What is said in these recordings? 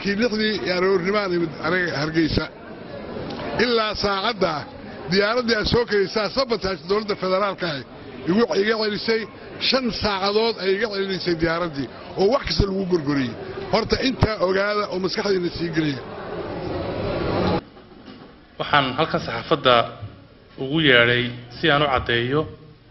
saakii lixdii aroornimaan imid anaga hargeysa ilaa saacadda diyaaraddii aad soo kelisaa sabotaaj dowladda federaalka ah iga celisay shan saacadood ay iga celinaysay diyaaraddii oo wax kasta lagu gorgoriyey horta intaa ogaada oo maskaxdiina sii geliya waxaan halkan saxaafadda ugu yeedhay si aan u caddeeyo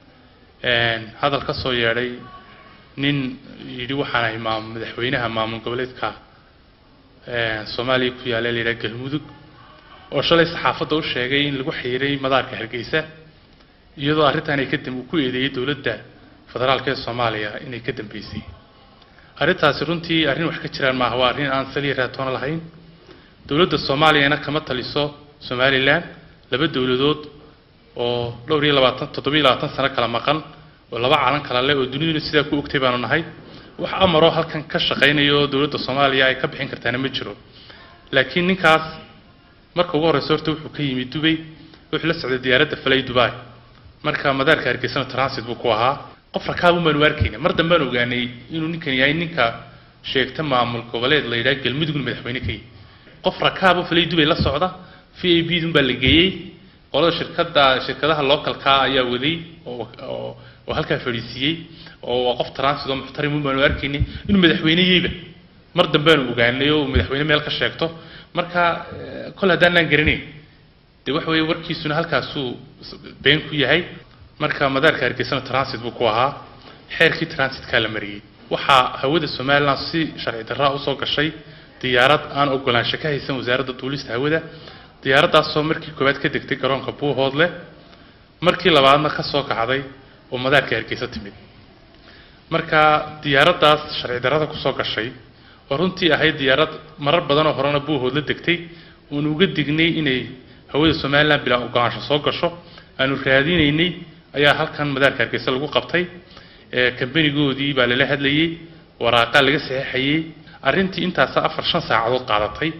hadal ka soo yeedhay nin yidhi waxaan ahay maam madaxweynaha maamul goboleedka soomaaliya ku yaalla layidhaha galmudug oo shalay saxaafadda u sheegay in lagu xiiray madaarka hargeysa iyadoo arrintan ay ka dam uu ku eedeeyey dowladda federaalka ee soomaaliya inay ka dambeysay arrintaasi runtii arrin wax ka jiraan maaha waa arrin aan saliya raatoona lahayn dowladda soomaaliyana kama taliso somalilan laba dowladood oo dhowr iyo labaatan toddobiyo labaatan sano kala maqan oo laba calan kala leh oo duniduna sidaa ku ogtay baanu nahay wax amaroo halkan ka shaqaynaya oo dowladda soomaaliya ay ka bixin kartaana ma jiro laakiin ninkaas marka ugu horreysa horta wuxuu ka yimid dubay wuxuu la socday diyaaradda falay dubai marka madaarka hargeysana transit buu ku ahaa qof rakaabu baanu arkayna mar dambaan ogaanay inuu ninkan yahay ninka sheegta maamul goboleed la yidhaha galmudugna madaxweyne ka yihi qof rakaabo falay dubay la socda v a b dun baa la geeyey qolada shirkada shirkadaha localka ayaa waday oo oo halkaa fadhiisiiyey oo waa qof transit oo muxtarimun baanu arkaynay inuu madaxweyneyeyba mar dambeanu ogaanay oo madaxweyne meel ka sheegto marka kol haddaanaan garanayn dee waxa weeye warkiisuna halkaasuu been ku yahay marka madaarka hargeysana transit buu ku ahaa xeerkii transitkaa la mariyey waxaa hawada somalilan si sharci darraa usoo gashay diyaarad aan ogolaansho ka haysan wasaaradda duulista hawada diyaaraddaasoo markii koowaad ka degtay garoonka buuhoodle markii labaadna ka soo kacday oo madaarka hargeysa timid marka diyaaraddaas sharci darrada kusoo gashay oo runtii ahayd diyaarad marar badanoo horena buuhoodla degtay oonu uga dignay inay hawada somalilan bilaa ogolaansho soo gasho aanu raadinaynay ayaa halkan madaarka hargeysa lagu qabtay kambanigoodii baa lala hadlayey waraaqaa laga saxeexayey arrintii intaasa afar shan saacadood qaadatay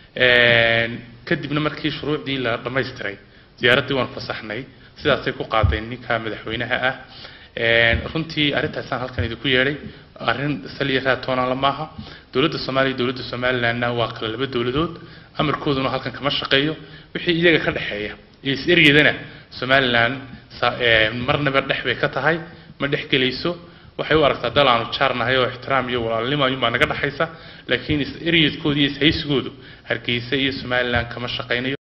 kadibna markii shuruucdii la dhammaystiray diyaaraddii waan fasaxnay sidaasay ku qaadeen ninka madaxweynaha ah runtii arrintaasaan halkan idinku yeedhay arrin saliya raatoonala maaha dowladda soomaaliya iyo dowladda somalilandna waa kala laba dowladood amarkooduna halkan kama shaqeeyo wixii iyaga ka dhexeeya iyo is-eryadana somalilan marnaba dhex bay ka tahay ma dhex gelayso waxay u aragtaa dal aanu jaarnahay oo ixtiraam iyo walaalnimo ayuunbaa naga dhexaysa laakiin is-eryadkooda iyo is-haysigoodu hargeysa iyo somalilan kama shaqaynayo